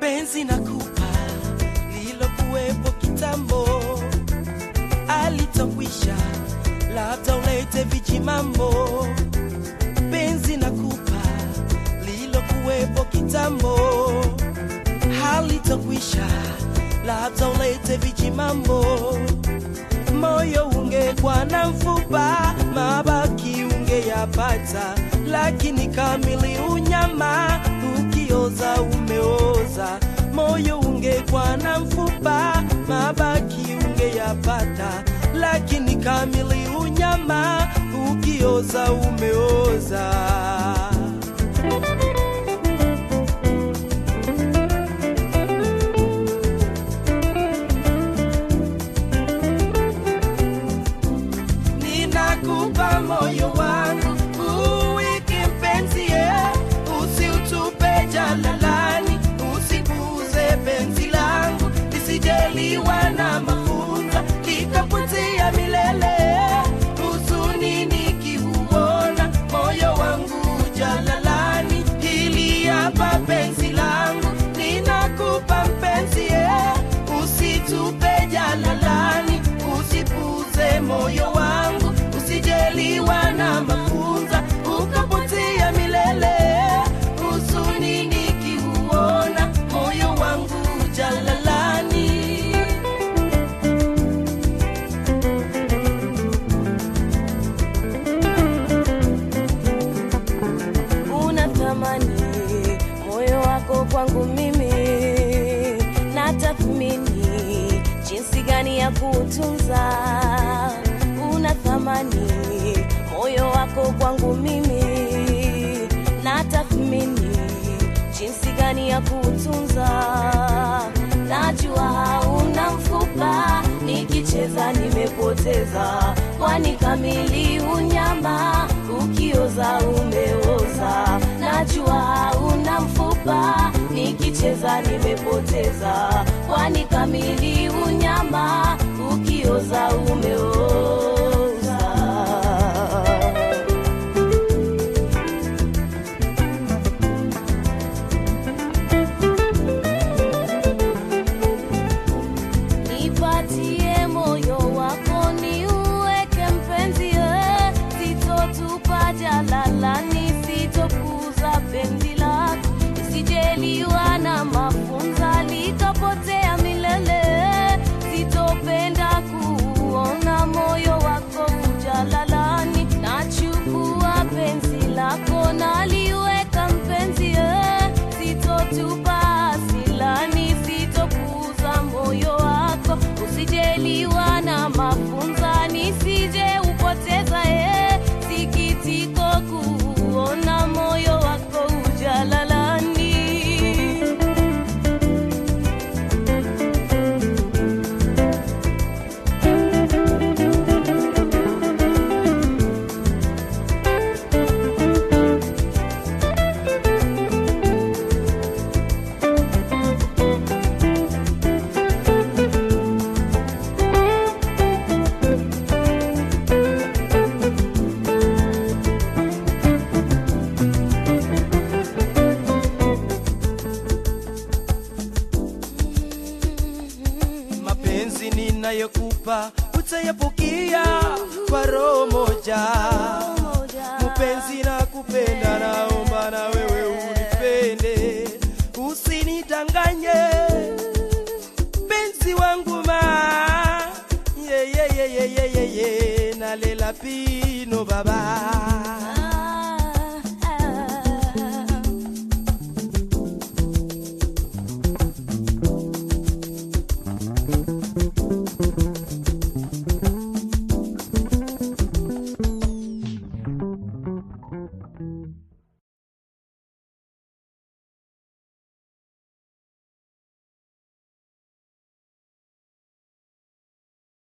penzi na kupa lilokuwepo kitambo alitokwisha labda ulete vijimambo penzi na kupa lilokuwepo kitambo halitokwisha labda ulete vijimambo moyo ungekuwa na mfupa mabaki ungeyapata lakini kamili unyama ukioza umeoza moyo ungekuwa na mfupa mabaki ungeyapata lakini kamili unyama ukioza umeoza ninakupa moyo wangu uweke mpenzi ye usiutupe jalalani usipuze penzi langu lisijeliwa na mafunza likapotea milele huzuni nikiuona moyo wangu jalalani hili hapa penzi langu ninakupa mpenzi ye usitupe jalalani usipuze moyo wangu usijeliwa na mafunza ukapotea milele huzuni nikiuona moyo wangu jalalani una thamani moyo wako kwangu mimi na tathmini jinsi gani ya kuutunza una thamani moyo wako kwangu mimi na tathmini jinsi gani ya kuutunza najua hauna mfupa nikicheza nimepoteza kwani kamili unyama ukioza umeoza najua hauna mfupa nikicheza nimepoteza kwani kamili unyama ukioza umeoza nipatie moyo wako ni uweke mpenzi eh, sitotupa jalalani sitokuza penzi lako isijeliwa na mafunza likapotea milele sitopenda kuona moyo wako ujalalani nachukua penzi lako naliweka mpenzi eh, sitotupa asilani sitokuza moyo wako usijeliwa na mafunza nisije upoteza eh, sikitiko kuona moyo wako ujalalani mapenzi ninayokupa utayapokea kwa roho moja mpenzi na kupenda naomba na wewe unipende usinidanganye penzi wangu ma yeyeyeyeyeye nalela pino baba